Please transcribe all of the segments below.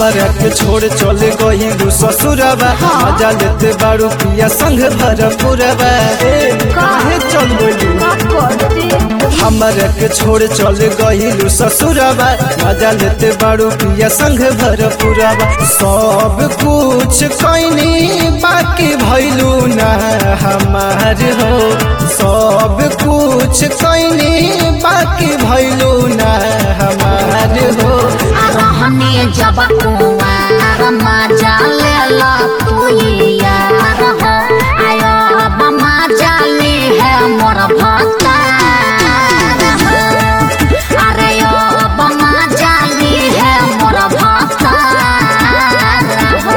हमरा के छोड़ चले गई ससुरबा मजा लेते बारू पिया संग भरपुरबा ए काहे चल गइलू का करती हमरा के छोड़ चले गई ससुरबा मजा लेते बारू पिया संग भरपुरबा सब कुछ कैनी बाकी भइलू ना हमार हो सब कुछ कैनी बाकी भइलू ना हमार हो रहने जब कुआर मजा लेला तू यार हो आयो अब मजा ले है मोर भतार हो अरे यो अब मजा ले है मोर भतार हो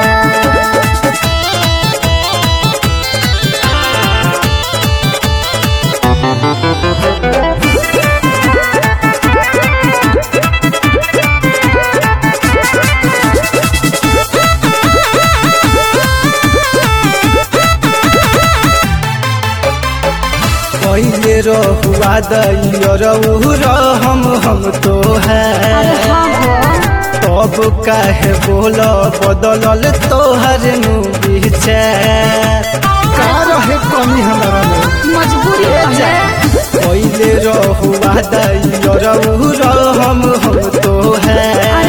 पहले रहुआ दैरहु हम हम तो है तब काहे बोल बदलल तोहर नु विचार का रहे कमी हमरा में मजबूरी है पहले रहुआ दैरहु हम हम तो है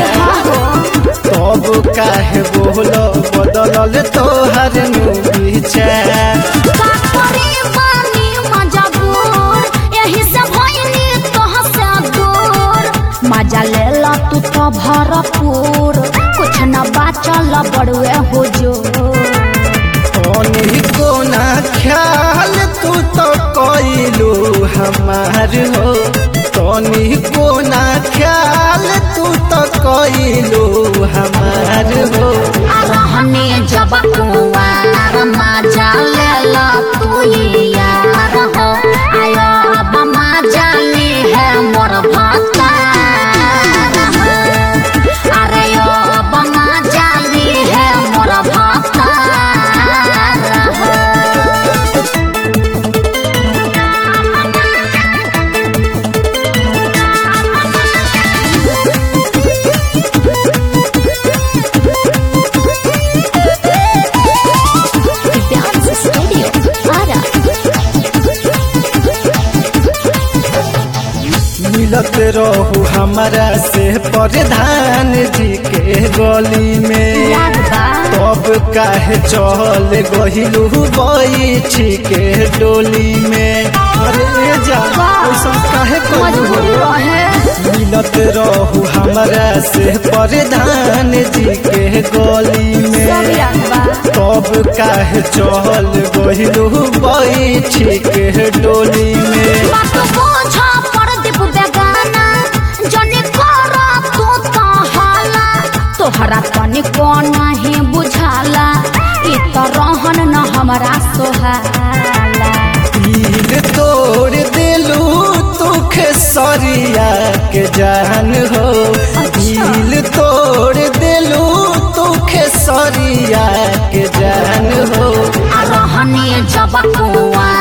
तब काहे बोल बदलल तोहर नु विचार का करे बानी मजबूर यही से भइनी तोहसे दूर मजा लेला तू तो भरपूर कुछ न बाचल बड़ुए हो जो कौनी कोना ख्याल तू तो कोइलू हमार हो कौनी कोना ख्याल तू तो कोइलू हमार हो रहने जब कुआर मजा लेला तू यार हो आयो अब मजा ले है मोर भतार हो अरे यो अब मजा ले है मोर भतार हो Dance Studio, Ara. मिलत रहू हमारा से प्रधान जी के गली में याद बा तब काहे चल गहिलू बैठी के डोली में अरे जा ऐसा काहे मजबूरी करू रहे मिलत रहू हमरा से प्रधान जी के गली सब में याद बा तब काहे चल गहिलू बैठी के डोली में बात बोझा पर दीप बेगाना जने कर तू तो हाला तोहरा तनिको नहीं बुझाला ई तो रहन न हमरा सोहाला दिल तोड़ दिलू तुख सरिया के जान हो दिल तोड़ दिलू तुख सरिया के जान हो आ रहने जब कुआ